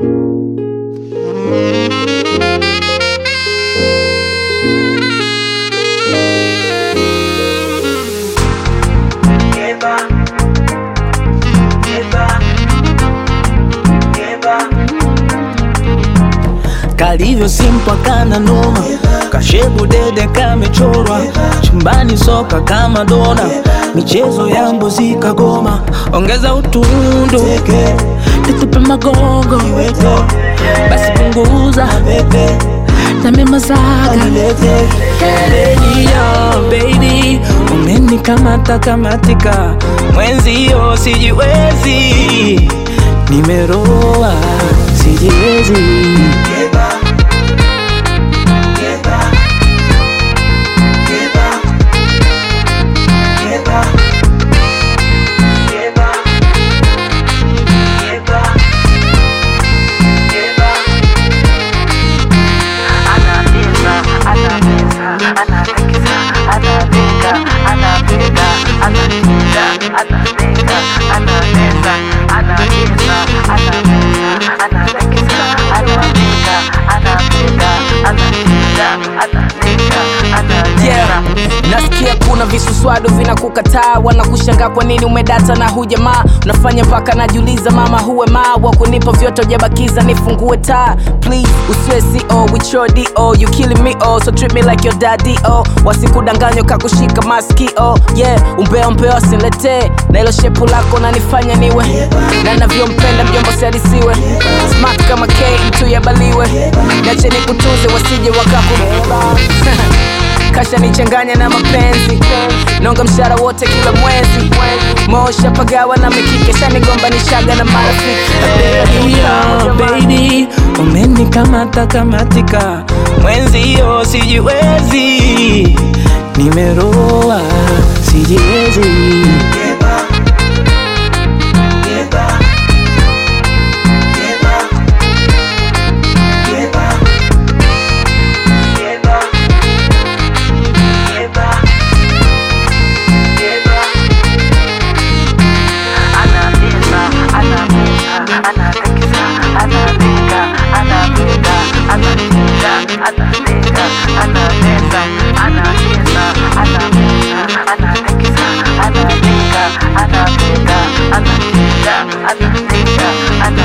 kalivyo simpwa kana noma kashebu dede kamechorwa chumbani soka kama dona michezo ya mbuzi kagoma ongeza utundu nitupe magongo basi punguza namemazaga Yo, baby umenikamata kamatika mwenzio sijiwezi nimeroa sijiwezi Yeah. Nasikia kuna visuswado vinakukataa, wanakushangaa kwa nini umedata na hujamaa. Unafanya mpaka najiuliza, mama huwe maa wa kunipa vyote ujabakiza, nifungue taa please, usiwe CO with your DO, you killing me oh, so treat me like your daddy oh, wasikudanganywa kakushika maskio yeah, umbea umbea wasiniletee na ilo shepu lako nanifanya niwe na navyompenda mjomba siadisiwe smart kama K mtu yabaliwe, nache nikutunze wasije wakakubeba kasha nichanganya na mapenzi nonga mshara wote kila mwezi mosha pagawa na mikike shanigomba nishaga na marafiki Yo, baby umenikamata kamatika mwenzio sijiwezi nimeroa sijiwezi Anapenda, anapenda, anapenda, anapenda,